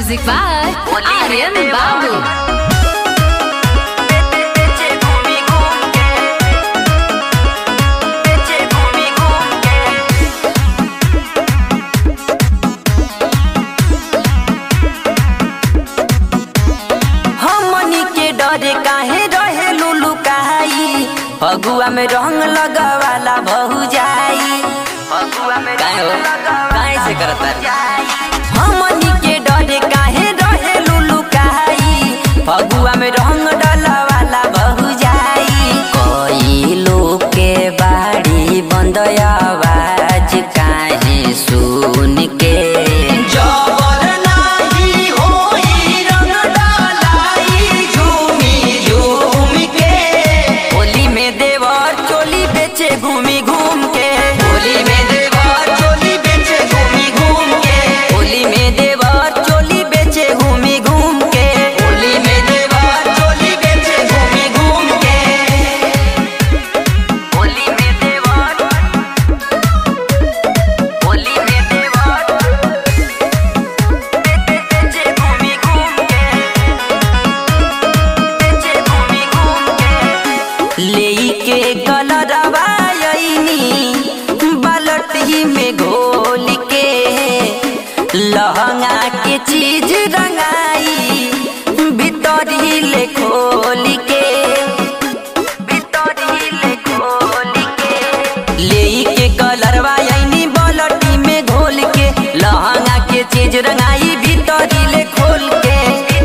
Music by Aryan Babu. हमनी के डरे काहे रहे लुलु काई फगुआ में रंग लगवाला बहु जाई फगुआ में काहे हो काहे से करता हमनी के डरे काहे रहे लुलु काई फगुआ में रंग डलवाला बहु जाई कोई लोग के बाड़ी बंद आवाज काहे सुन के जबर नाही होई रंग डालाई झूमी झूम के होली में देवर चोली बेचे घूमी घूम के होली में देवर चोली बेचे घूमी घूम के होली में देवर चोली बेचे घूमी घूम के होली में देवर चोली बेचे घूमी घूम के होली में देवर होली में देवर बेचे घूमी घूम के बेचे घूमी घूम के लेई के कलरवा आईनी बालटी में घोल के लहंगा के चीज रंगाई भीतरी ले खोल के भीतरी ले खोल के लेई के कलरवा आईनी बालटी में घोल के लहंगा के चीज रंगाई भीतरी ले खोल के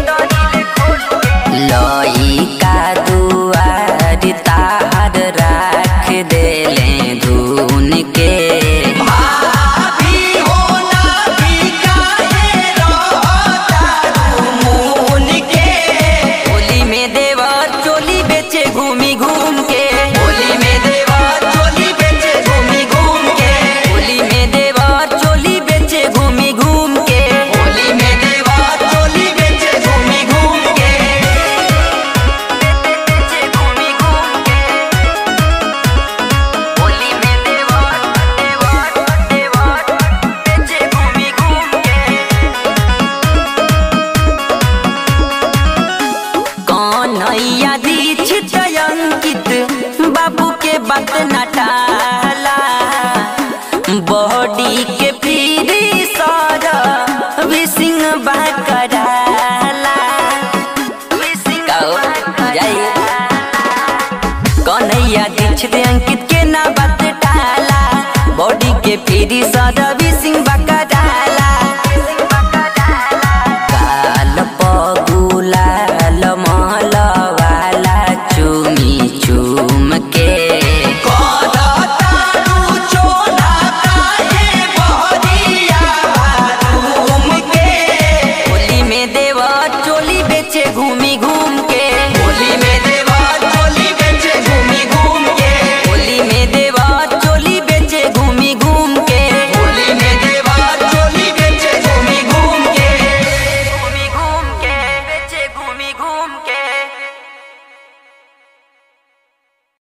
लई का दुआर तार राख देले धुन के भाभी हो ना भी काहे रहता मुन के होली में देवर चोली बेचे घूमी घूम के होली में देवर चोली बेचे घूमी घूम के होली में देवर चोली बेचे घूमी घूम के होली में देवर चोली बेचे घूमी घूम के बेचे घूमी घूम के होली में देवर देवर देवर बेचे घूमी घूम के कन्हैया दीक्षित अंकित बाबू के बात न टाला बॉडी के पीरी सर विसिंग बाकराला कन्हैया दीक्षित अंकित के ना बात टाला बॉडी के पीरी सर विसिंग